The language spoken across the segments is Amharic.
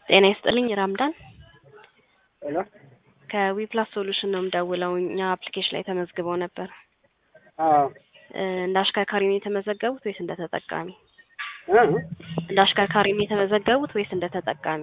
ጤና ይስጥልኝ ራምዳን ሄሎ ከዊፕላስ ሶሉሽን ነው የምደውለው። እኛ አፕሊኬሽን ላይ ተመዝግበው ነበር። አዎ እ እንደ አሽከርካሪ ነው የተመዘገቡት ወይስ እንደ ተጠቃሚ? እ እንደ አሽከርካሪ ነው የተመዘገቡት ወይስ እንደ ተጠቃሚ?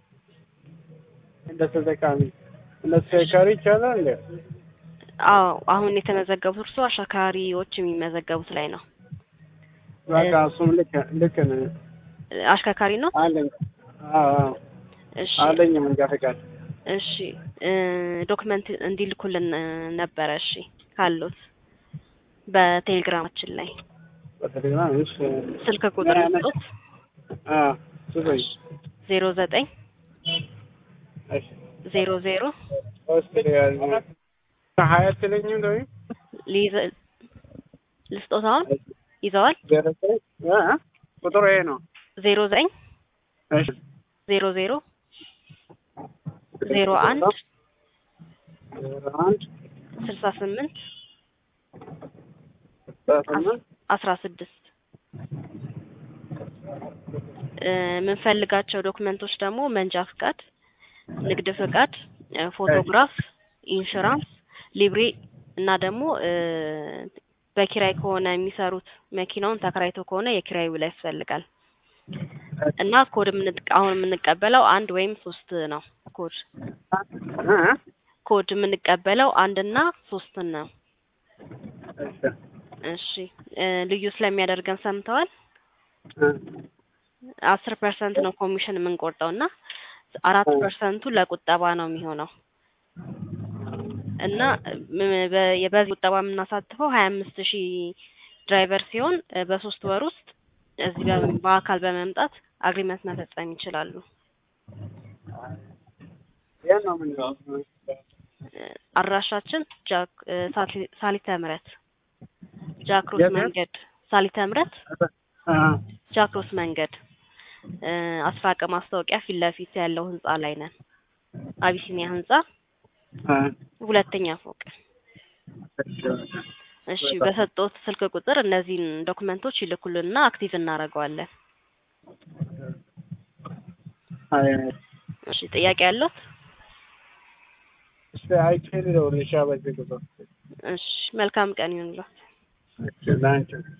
እንደ ተጠቃሚ እንደ ተሽከርካሪ ይቻላል እንዴ? አዎ አሁን የተመዘገቡት እርስዎ አሽከርካሪዎች የሚመዘገቡት ላይ ነው። በቃ እሱም ልክ ልክ ነው እ አሽከርካሪ ነው? አለኝ። አዎ አዎ እሺ አለኝ መንጃ ፈቃድ። እሺ እ ዶክመንት እንዲልኩልን እ ነበረ። እሺ ካሉት በቴሌግራማችን ላይ በቴሌግራም እሺ ስልክ ቁጥር ስጡት አ ስጠኝ። ዜሮ ዘጠኝ እሺ ዜሮ ዜሮ ሶስት ያዝ ሀያ አትለኝም ወይ ሊይዘ ልስጦት አሁን ይዘዋል ዜሮ ዘጠኝ እ እ ቁጥሩ ይሄ ነው። ዜሮ ዘጠኝ እሺ ዜሮ ዜሮ ዜሮ አንድ ዜሮ አንድ ስልሳ ስምንት ስምንት አስራ ስድስት እ የምንፈልጋቸው ዶክመንቶች ደግሞ መንጃ ፍቃድ፣ ንግድ ፍቃድ፣ እ ፎቶግራፍ፣ ኢንሹራንስ፣ ሊብሬ እና ደግሞ እ በኪራይ ከሆነ የሚሰሩት መኪናውን ተከራይቶ ከሆነ የኪራይ ውል ያስፈልጋል እና ኮድ የምንጠ- አሁን የምንቀበለው አንድ ወይም ሶስት ነው። ኮድ እ እ ኮድ የምንቀበለው አንድና ሶስትን ነው። እሺ እሺ እ ልዩ ስለሚያደርገን ሰምተዋል። እ አስር ፐርሰንት ነው ኮሚሽን የምንቆርጠው እና አራት ፐርሰንቱ ለቁጠባ ነው የሚሆነው እና ም- በ- በዚህ ቁጠባ የምናሳትፈው ሀያ አምስት ሺህ ድራይቨር ሲሆን እ በሶስት ወር ውስጥ እዚህ በ- በአካል በመምጣት አግሪመንት መፈጸም ይችላሉ። የት ነው የምንለው? እ አድራሻችን ጃክ እ ሳሊ- ሳሊተ ምሕረት ጃክሮስ የት? መንገድ ሳሊተ ምሕረት እ ጃክሮስ መንገድ እ አስፋቀ ማስታወቂያ ፊት ለፊት ያለው ህንጻ ላይ ነን። አቢሲኒያ ህንጻ እ ሁለተኛ ፎቅ። እሺ እሺ በሰጡት ስልክ ቁጥር እነዚህን ዶክመንቶች ይልኩልንና አክቲቭ እናደርገዋለን። አይ እሺ ጥያቄ ያለው? እስቲ አይቼ ልደውልልሻ በዚህ ቁጥር። እሺ መልካም ቀን ይሁንልዎት። እሺ ላንቺ